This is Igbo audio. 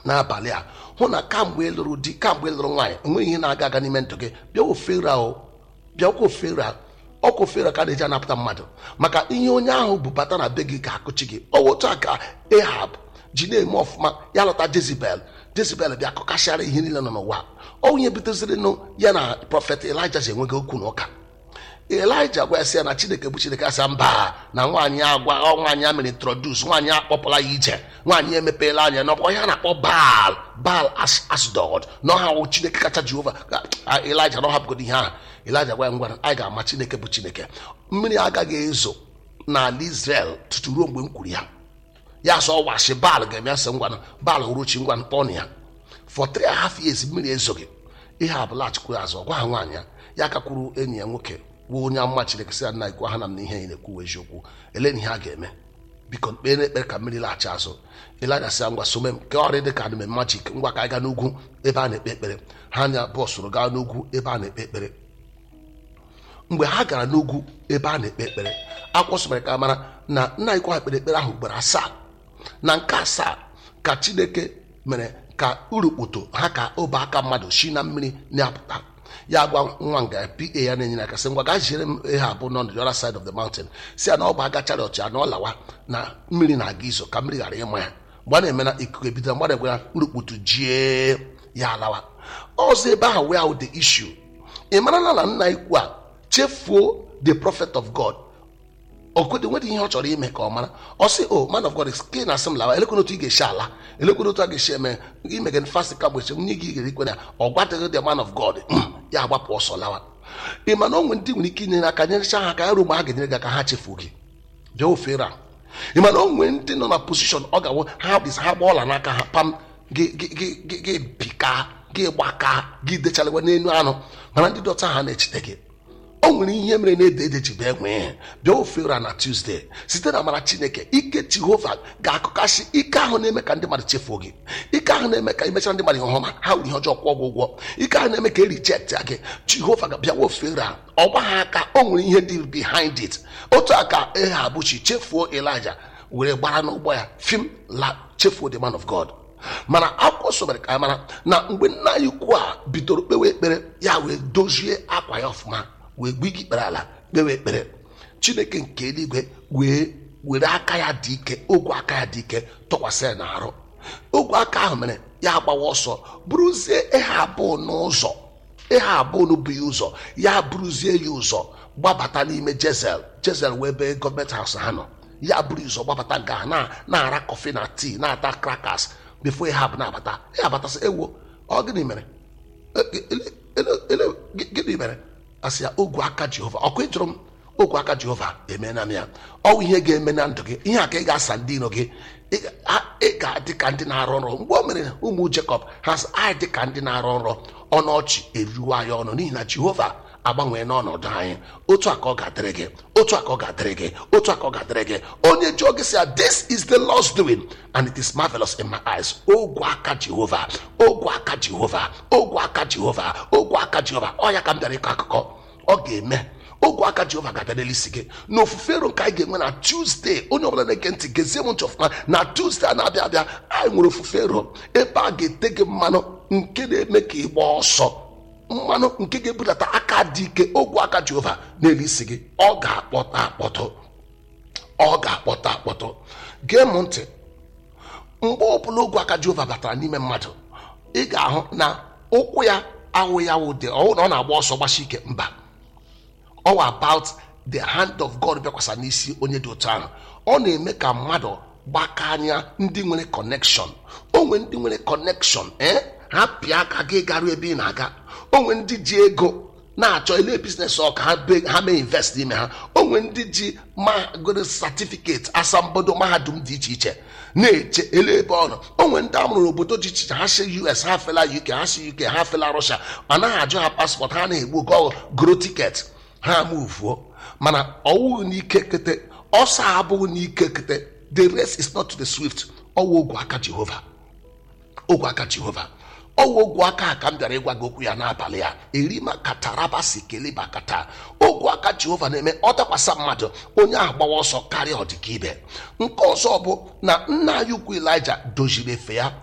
n'abalị a hụ na kamgbe ị lụrụ di kamgbe ị lụrụ nwaanyị enweghị ihe na-aga aga n'ime ndụ gị bịa ofere o bịakwa ofere ọkwa ofere ka a na-eji anapụta mmadụ maka ihe onye ahụ bubata na be gị ga-akụchi gị ọ otu a ka ehab ji na-eme ọfụma ya lọta jezibel jezibel bịa kọkasịara ihe niile nọ n'ụwa onye butezirinụ ya na prọfet elija ji enweghị okwu na ụka elija gwa ya sị ya na chineke bụ chineke asa mba na nwaanyị agwa ọ nwaanyị a mere introdus nwaanyị akpọpụla ya ije nwaanyị emepeela anya n'ọkpọ ya na-akpọ baal baal asdod na ọha wụ chineke kacha jehova ka elija na ọhapụgodo ihe ahụ elija gwa ya ngwa anyị ga-ama chineke bụ chineke mmiri agaghị ezo n'ala israel tutu ruo mgbe m kwuru ya ya sọ washi baal ga-eme asị ngwanụ baal uruchi ngwanụ kpọọ ya for three and a half years mmiri ezoghị ihe abụla chikwuru azụ ọgwa ha nwaanyị ya ya kakwuru enyi ya nwoke wuo onye amụma chineke sị ya nna ikwu ha na m na ihe ị na-ekwu eziokwu ele na ihe a ga-eme biko kpere ekpere ka mmiri laghachi azụ ịlaja sị ya ngwa some m ke ọrị dị ka anụme majik ngwa ka anyị gaa n'ugwu ebe a na-ekpe ekpere ha anya bọsụrụ gaa n'ugwu ebe a na-ekpe ekpere mgbe ha gara n'ugwu ebe a na-ekpe ekpere akwụkwọ sịmara ka mara na nna ikwu ha kpere ekpere ahụ ugboro asaa na nke asaa ka chineke mere ka urukputo ha ka obe aka mmadụ si na mmiri na-apụta ya gwa nwa nga pa ya na-enye aka sị ngwa gaa jiere m ihe abụọ nọ the other side of the mountain si ya na ọ bụ aga chariot ya na ọ lawa na mmiri na-aga izo ka mmiri ghara ịma ya mgbe a na-eme na ikuku ebido mmadụ gwara urukputu jie ya alawa ọzọ ebe ahụ wee ahụ the issue ị marala na nna ikwu a chefuo the prophet of god okwede nwere ihe ọ chọrọ ime ka ọ mara ọ sị o man of god ke na asị m lawa elekwana otu ị ga-esi ala elekwana otu a ga-esi eme ime gị fast ka mgbe nwunye gị ga-erikwe na ọ gwadịghị the man of god ya agbapụ ọsọ lawa ị ma na onwe ndị nwere ike inyere aka nyerecha ha ka ya ruo mgbe ha ga-enyere gị aka ha chefuo gị bịa ofere a ị ma na onwe ndị nọ na posishọn ọ ga-awụ ha bisa ha gba ọla n'aka ha pam gị bika gị gbaka gị dechalịwa n'elu anụ mana ndị dọta ha na-echite gị o nwere ihe mere na ede ede ji bịa nwee bịa ofere na tuzdee site na amara chineke ike jehova ga-akụkasị ike ahụ na-eme ka ndị mmadụ chefuo gị ike ahụ na-eme ka imechara ndị mmadụ ihe ọma ha were ihe ọjọọ kwụọ gị ụgwọ ike ahụ na-eme ka e rijektị gị jehova ga-abịawa ofere a ọ gba ha aka o nwere ihe dị behind it otu aka eha abụchi chefuo elija were gbara n'ụgbọ ya fim la chefuo the man of god mana akwụkwọ sobere ka mara na mgbe nna ya ukwu a bidoro kpewe ekpere ya wee dozie akwa ya ọfụma wee gbu igi kpere ala kpewe ekpere chineke nke eluigwe wee were aka ya dị ike ogwe aka ya dị ike tụkwasị ya n'arụ ogwe aka ahụ mere ya gbawa ọsọ bụrụzie ihe abụọ n'ụzọ ihe abụọ n'ubu ya ụzọ ya bụrụzie ya ụzọ gbabata n'ime jezel jezel wee ebe gọọmenti haus ha nọ ya bụrụ ụzọ gbabata nga ha na-ara kọfị na tii na-ata krakas bifo ihe abụ na-abata ya abatasị ewo ọ gịnị mere gịnị mere asị ya ogwe aka jehova ọkụ ịjụrụ m ogwe aka jehova emeela m ya ọwụ ihe ga-eme na ndụ gị ihe a ka ị ga-asa ndị iro gị ị ga-adị ka ndị na-arụ nrọ mgbe o mere ụmụ jekọb ha sị anyị dị ka ndị na-arụ nrọ ọnụ ọchị eruo anyị ọnụ n'ihi na jehova agbanwee n'ọnọdụ anyị otu a ka ọ ga-adịrị gị otu a ka ọ ga-adịrị gị otu a ka ọ ga-adịrị gị onye jụọ gị sị ya this is the Lord's doing and it is marvelous in my eyes ogwe aka jehova ogwe aka jehova ogwe aka jehova ogwe aka jehova ọ ya ka m bịara ịkọ akụkọ ọ ga-eme ogwe aka jehova ga-abịa n'elisi gị na ofufe ero nke anyị ga-enwe na tuzdee onye ọbụla na-ege ntị gezie m ntị ọfụma na tuzdee a na-abịa abịa anyị nwere ofufe ero ebe a ga-ete gị mmanụ nke na-eme ka ị gbaa ọsọ mmanụ nke ga-ebudata aka dị ike ogwe aka jehova n'elu isi gị ọ ga-akpọta akpọtụ ọ ga-akpọta akpọtụ gee m ntị mgbe ọbụla ogwe aka jehova batara n'ime mmadụ ị ga-ahụ na ụkwụ ya ahụ ya wụde ọwụ na ọ na-agba ọsọ gbasi ike mba all about the hand of god bịakwasa n'isi onye dị otu ahụ ọ na-eme ka mmadụ gbaka anya ndị nwere connection onwe ndị nwere connection ee ha pịa aka gị garuo ebe ị na-aga onwe ndị ji ego na-achọ ele biznes ọ ka ha mee invest n'ime ha onwe ndị ji magoro satifiketi asambodo mahadum dị iche iche na-eche ele ebe ọ nọ onwe ndị amụrụ n'obodo dị iche iche ha si us ha fela uk ha si uk ha fela russia anaghị ajụ ha paspọtụ ha na-egbu oge ọgụ goro tiketi ha muvuo mana ọwụghị n'ike kete ọsọ abụghị n'ike kete the race is not to the swift ọwụ ogwe aka jehova ogwe aka jehova ọwụ ogwe aka a ka m bịara ịgwa gị okwu ya n'abalị ya erima katarabasi keliba kata ogwe aka jehova na-eme ọ dakwasa mmadụ onye ahụ gbawa ọsọ karịa ọdịka ibe nke ọzọ bụ na nna ya ukwu elija doziri efe ya